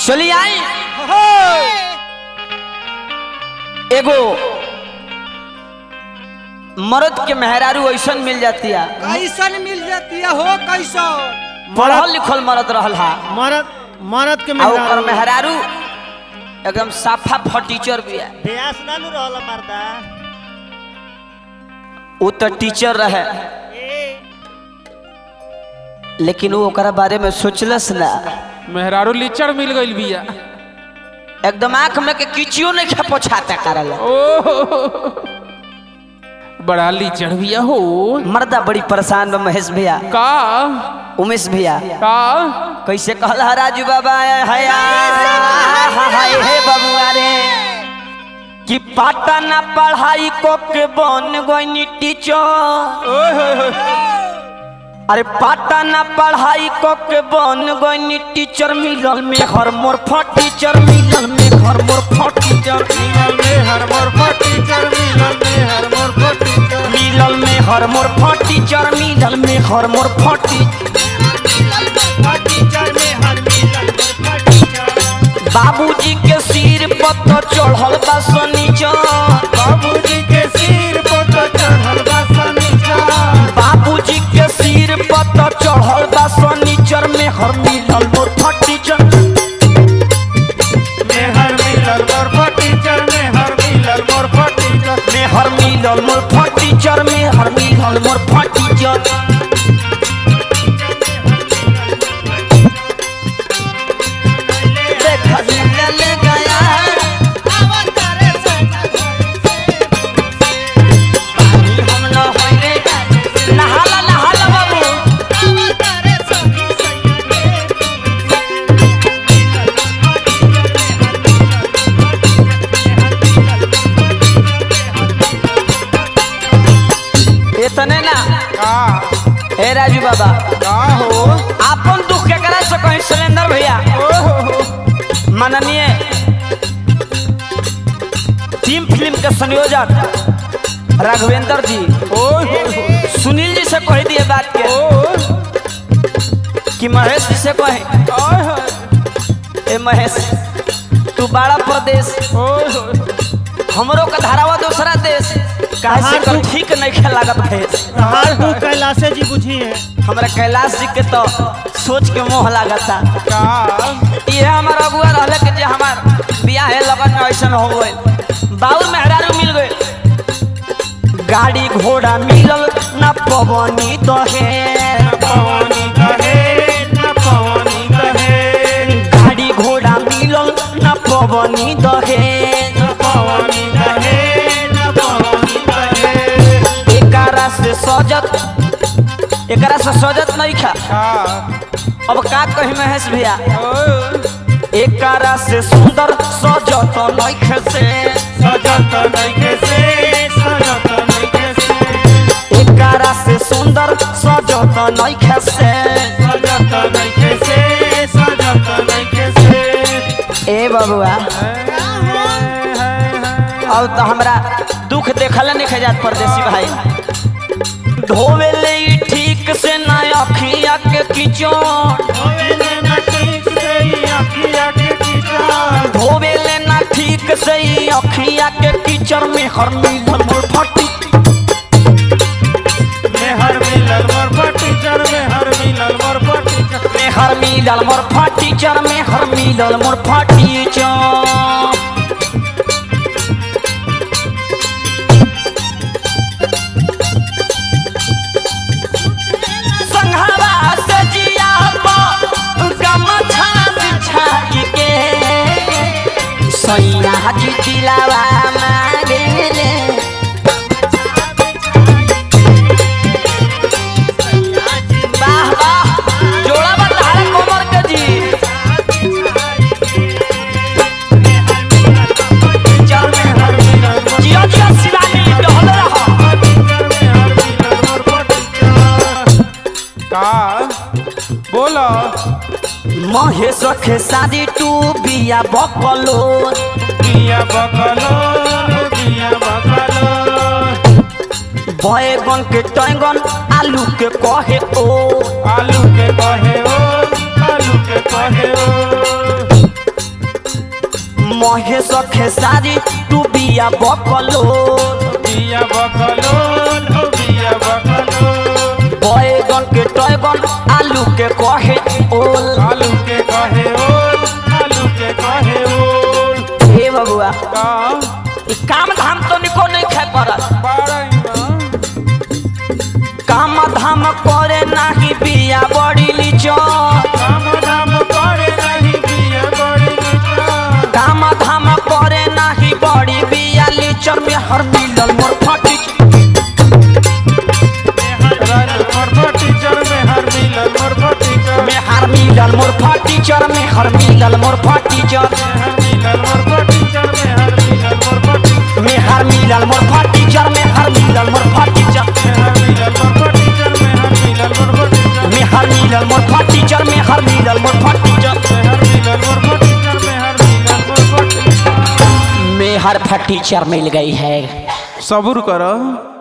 चली आई एगो मर्द के मेहरारू ऐसन मिल जाती है कैसन मिल जाती है हो कैसन पढ़ल लिखल मर्द रहल हा मरद मरद के आ ओकर मेहरारू मेहरारू एकदम साफा फटीचर भी है ब्यास ना नु रहल मर्दा वो तो टीचर रहे लेकिन वो ओकरा बारे में सोचलस ना मेहरारू लिचड़ मिल गइल बिया एकदम आंख में के किचियो नहीं खा पोछाता करल ओ बड़ा लिचड़ बिया हो मर्दा बड़ी परेशान बा महेश भैया का उमेश भैया का कैसे कहल हा राजू बाबा हया हाय हे बबुआ रे कि पाटा ना पढ़ाई को के बन गई टीचर ओए होए होए अरे पाटा ना पढ़ाई को के बन गई टीचर मिलल में हर मोर टीचर मिलल में हर मोर टीचर मिलल में हर मोर टीचर मिलल में हर मोर टीचर मिलल में हर मोर टीचर मिलल में हर मोर टीचर टीचर में हर मिलल मोर टीचर बाबूजी के सिर पर तो चढ़ल बा सनीचर बाबूजी के सिर पर तो चढ़ल बा सनीचर बाबूजी के सिर पर तो चढ़ल बा सनीचर में हर मिलल मोर टीचर में हर मिलल मोर टीचर में हर मिलल मोर टीचर में हर मिलल मोर टीचर में हर मिलल मोर टीचर देखा मिलल गया पानी हम न होई रे नहाला नहाला बाबू इतने ना का हे राजू बाबा का हो आपन दुख केकरा से कहीं सिलेंडर भैया ओ हो हो माननीय टीम फिल्म के संयोजक राघवेंद्र जी ओए होए होए सुनील जी से कह दिए बात के ओ कि महेश जी से कहे ओए होए ए महेश तू बड़ा प्रदेश ओए होए हमरो का धारावा दूसरा देश काहे से कर ठीक नहीं खेल लागत भेष हाल तू कैलाशे जी बुझी है हमरा कैलाश जी के तो सोच के मोह लागता का ये हमार अगुआ रहले के जे हमार बियाह है लगन में ऐसन हो गइल बाउर मेहरारू मिल गइल गाड़ी घोड़ा मिलल ना पवनी दहे पवनी कहे न पवनी कहे गाड़ी घोड़ा मिलल ना पवनी दहे न पवनी कहे न पवनी कहे एकरा से सजत एकरा से सजत नहीं खा का अब का कही महेश भैया ओ एकरा से सुंदर सजत नहीं से सजत नइखे से सजत नइखे से एकरा से सुंदर सजत नहीं से सजत नइखे से सजत नइखे से ए बबुआ अब तो हमरा दुख देखल नहीं खजात परदेसी भाई धोवे ले ई ठीक से ना अखिया के किचन होवेले न ठीक से ही अखिया के कीचड़ धोवे ले ना ठीक से ई अखिया के कीचड़ में हर मिलल मोर फटी में हर मिलल मोर टीचर में हर मिलल मोर टीचर में हर मिलल मोर फटी चर में हर मिलल मोर फटी चर संघवा से जिया पर गमछा बिछाई के सैया जी दिलावा मांगेले वाह वाह जोड़ा बता कोमर के जी चल में हर जिया जिया शिवानी डहल रहा का बोलो महेश के शादी टू बिया बकलो बिया बकलो बिया बकलो बैगन के टैंगन आलू के कहे ओ आलू के कहे ओ आलू के कहे ओ महे सखे सारी तू बिया बकलो बिया बकलोल हो बिया बकलोल बैगन के टैगन आलू के कहे ओल आलू के कहे ओल आलू के कहे ओल हे बबुआ का ई काम धाम तो निको नहीं खाए पड़त बारही माँ काम धाम करे नाही बिया बड़ी लीचन काम धाम करे नहीं बिया बड़ी नीचा काम धाम करे नाही बड़ी बिया लीचन में हर मिलल मोर फटी राजू मोर टीचर में हर मिलल मोर टीचर में हर मिलल मोर फटी चर में हर मिलल मोर फटी चर हर मिलल मोर टीचर में हर मिलल मोर टीचर में हर मिलल मोर फटी चर में हर मिलल मोर फटी चर हर मिलल मोर टीचर में हर मिलल मोर टीचर में हर मिलल मोर फटी चर में हर मिलल मोर फटी चर हर मिलल मोर टीचर में हर मिलल मोर टीचर में हर फटी चर मिल गई है सबूर करो